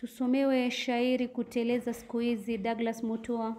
Tusomewe shairi kuteleza siku hizi, Douglas Mutua.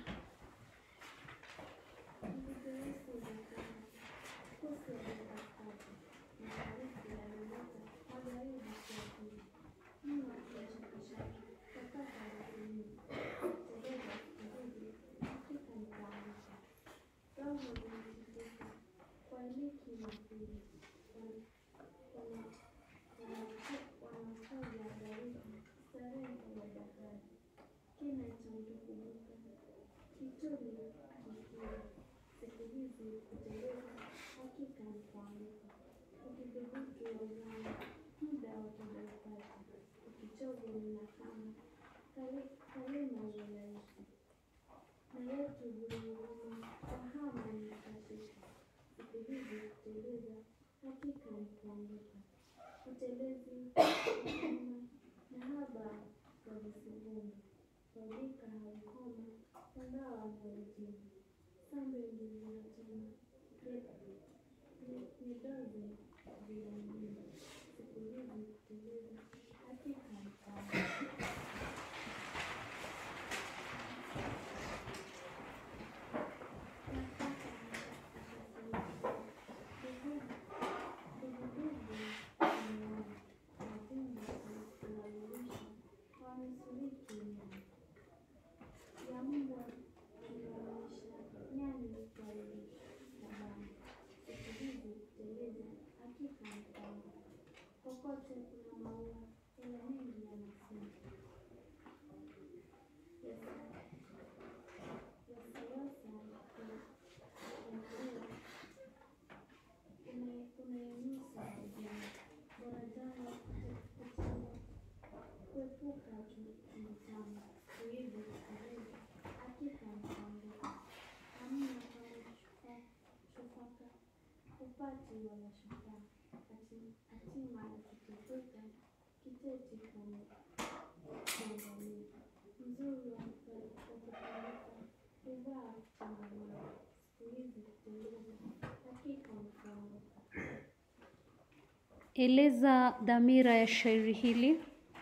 Eleza dhamira ya shairi hili.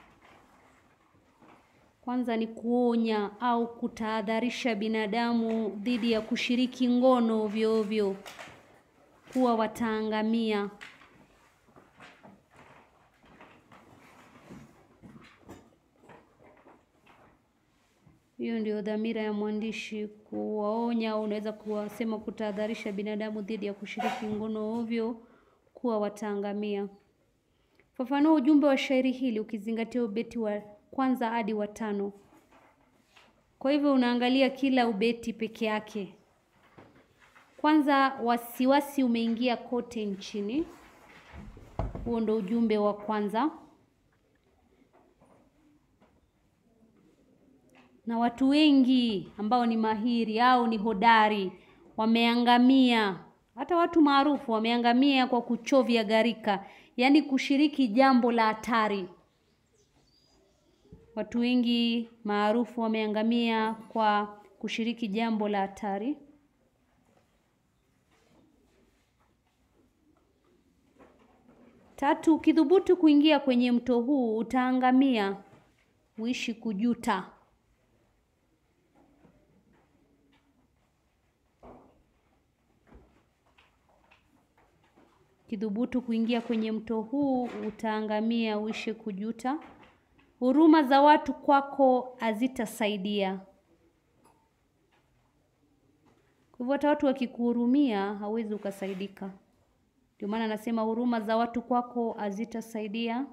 Kwanza ni kuonya au kutahadharisha binadamu dhidi ya kushiriki ngono ovyo ovyo, kuwa wataangamia. Hiyo ndio dhamira ya mwandishi, kuwaonya au unaweza kuwasema kutahadharisha binadamu dhidi ya kushiriki ngono ovyo, kuwa wataangamia. Fafanua ujumbe wa shairi hili ukizingatia ubeti wa kwanza hadi wa tano. Kwa hivyo unaangalia kila ubeti peke yake. Kwanza, wasiwasi umeingia kote nchini. Huo ndo ujumbe wa kwanza. Na watu wengi ambao ni mahiri au ni hodari wameangamia. Hata watu maarufu wameangamia kwa kuchovya gharika, yaani kushiriki jambo la hatari. Watu wengi maarufu wameangamia kwa kushiriki jambo la hatari. Tatu, ukithubutu kuingia kwenye mto huu utaangamia, uishi kujuta. Ukithubutu kuingia kwenye mto huu utaangamia, uishi kujuta. Huruma za watu kwako hazitasaidia. Kwa hivyo hata watu wakikuhurumia hauwezi ukasaidika. Ndio maana anasema huruma za watu kwako hazitasaidia.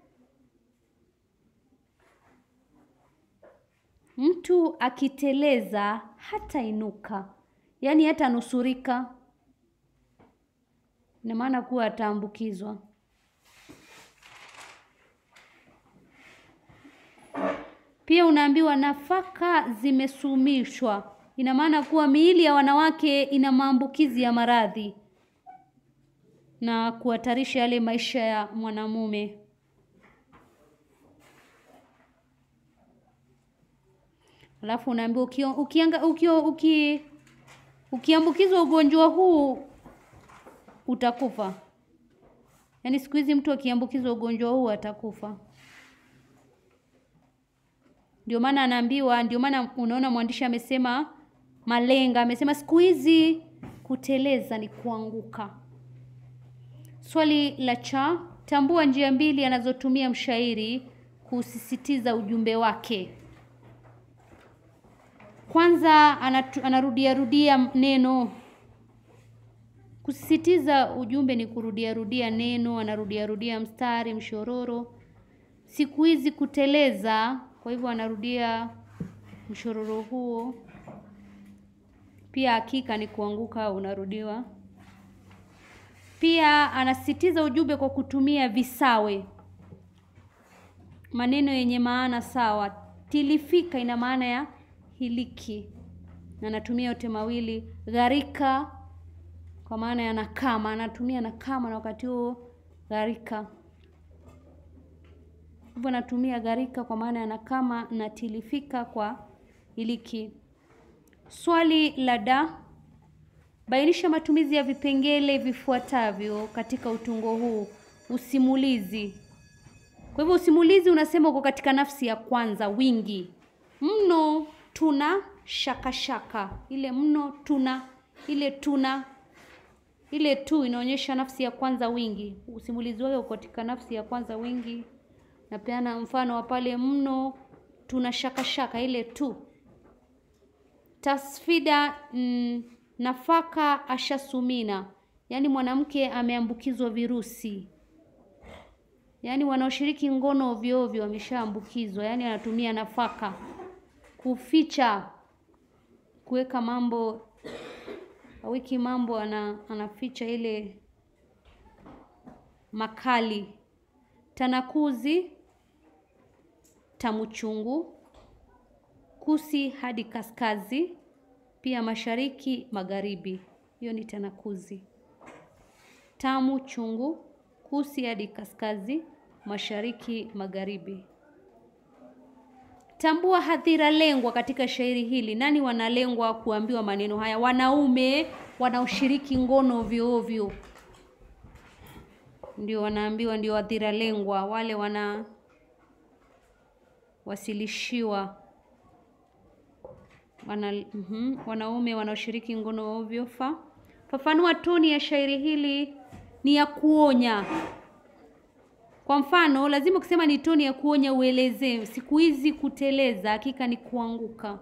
Mtu akiteleza hatainuka, yaani hatanusurika. Ina maana kuwa ataambukizwa. Pia unaambiwa nafaka zimesumishwa. Ina maana kuwa miili ya wanawake ina maambukizi ya maradhi na kuhatarisha yale maisha ya mwanamume. Alafu unaambiwa ukio, ukianga, ukio, uki, ukiambukizwa ugonjwa huu utakufa. Yaani siku hizi mtu akiambukizwa ugonjwa huu atakufa. Ndio maana anaambiwa, ndio maana unaona mwandishi amesema malenga, amesema siku hizi kuteleza ni kuanguka. Swali la cha, tambua njia mbili anazotumia mshairi kusisitiza ujumbe wake. Kwanza anatu, anarudia rudia neno kusisitiza ujumbe ni kurudia rudia neno, anarudia rudia mstari, mshororo. Siku hizi kuteleza, kwa hivyo anarudia mshororo huo. Pia hakika ni kuanguka, unarudiwa. Pia anasisitiza ujumbe kwa kutumia visawe, maneno yenye maana sawa. Tilifika ina maana ya hiliki, na anatumia yote mawili. Gharika kwa maana ya nakama, anatumia nakama na wakati huo gharika. Hivyo anatumia gharika kwa maana ya nakama na tilifika kwa hiliki. Swali la da, bainisha matumizi ya vipengele vifuatavyo katika utungo huu. Usimulizi. Kwa hivyo usimulizi unasema uko katika nafsi ya kwanza, wingi. Mno, tuna, shaka shaka. Ile mno, tuna, ile tuna, ile tu inaonyesha nafsi ya kwanza, wingi. Usimulizi wake uko katika nafsi ya kwanza, wingi. Napeana mfano wa pale mno, tuna, shaka shaka, ile tu. Tasfida mm, nafaka ashasumina, yaani mwanamke ameambukizwa virusi, yaani wanaoshiriki ngono ovyo ovyo wameshaambukizwa, yaani anatumia nafaka. Kuficha, kuweka mambo wiki mambo, ana, anaficha ile makali. Tanakuzi, tamu chungu kusi hadi kaskazi, pia mashariki magharibi. Hiyo ni tanakuzi. Tamu chungu, kusi hadi kaskazi, mashariki magharibi. Tambua hadhira lengwa katika shairi hili. Nani wanalengwa kuambiwa maneno haya? Wanaume wanaoshiriki ngono ovyo ovyo ndio wanaambiwa, ndio hadhira lengwa, wale wanawasilishiwa wana, mm -hmm, wanaume wanaoshiriki ngono ovyo. Fa fafanua toni ya shairi hili ni ya kuonya. Kwa mfano, lazima ukisema ni toni ya kuonya uelezee. Siku hizi kuteleza, hakika ni kuanguka.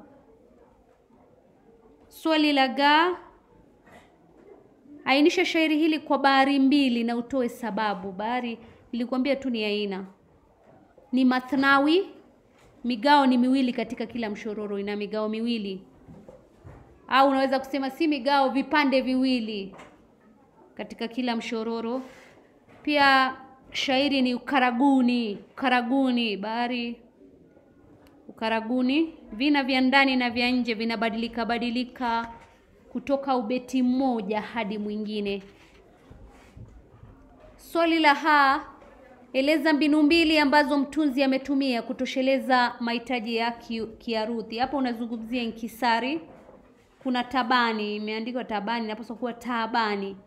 Swali la ga, ainisha shairi hili kwa bahari mbili na utoe sababu. Bahari nilikwambia tu ni aina, ni mathnawi migao ni miwili katika kila mshororo, ina migao miwili, au unaweza kusema si migao, vipande viwili katika kila mshororo. Pia shairi ni ukaraguni, ukaraguni, bahari, ukaraguni. Vina vya ndani na vya nje vinabadilika badilika kutoka ubeti mmoja hadi mwingine. Swali la ha Eleza mbinu mbili ambazo mtunzi ametumia kutosheleza mahitaji ya kiaruthi. Hapo unazungumzia inkisari. Kuna tabani, imeandikwa tabani, inapaswa kuwa taabani.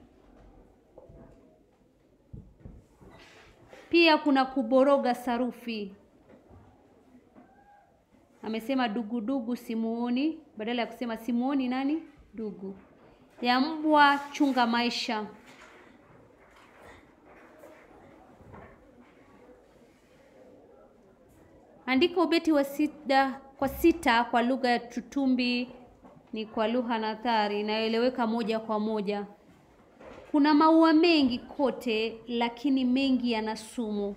Pia kuna kuboroga sarufi. Amesema dugudugu simuoni, badala ya kusema simuoni nani dugu. Ya mbwa chunga maisha. Andika ubeti wa sita kwa sita kwa lugha ya Tutumbi, ni kwa lugha nathari inayoeleweka moja kwa moja. Kuna maua mengi kote, lakini mengi yana sumu.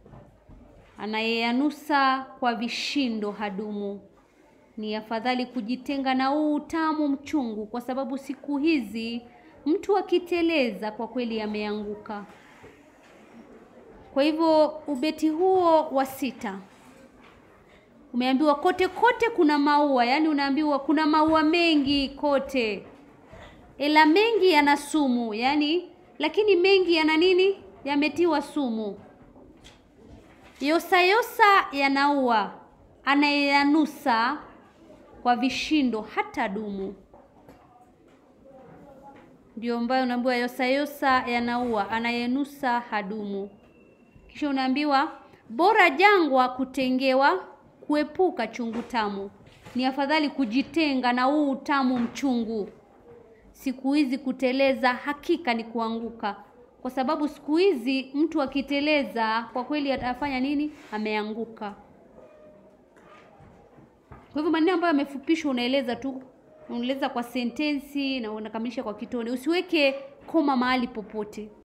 Anayeyanusa kwa vishindo hadumu. Ni afadhali kujitenga na huu utamu mchungu, kwa sababu siku hizi mtu akiteleza kwa kweli ameanguka. Kwa hivyo ubeti huo wa sita umeambiwa kote kote kuna maua, yaani unaambiwa kuna maua mengi kote, ila mengi yana sumu, yaani lakini mengi yana nini? Yametiwa sumu. Yosa yosa yanaua, anayeyanusa kwa vishindo hata dumu. Ndio ambayo unaambiwa yosa yosa yanaua, anayenusa hadumu. Kisha unaambiwa bora jangwa kutengewa kuepuka chungu tamu. Ni afadhali kujitenga na huu utamu mchungu. Siku hizi kuteleza hakika ni kuanguka, kwa sababu siku hizi mtu akiteleza kwa kweli atafanya nini? Ameanguka. Kwa hivyo maneno ambayo yamefupishwa unaeleza tu, unaeleza kwa sentensi na unakamilisha kwa kitone. Usiweke koma mahali popote.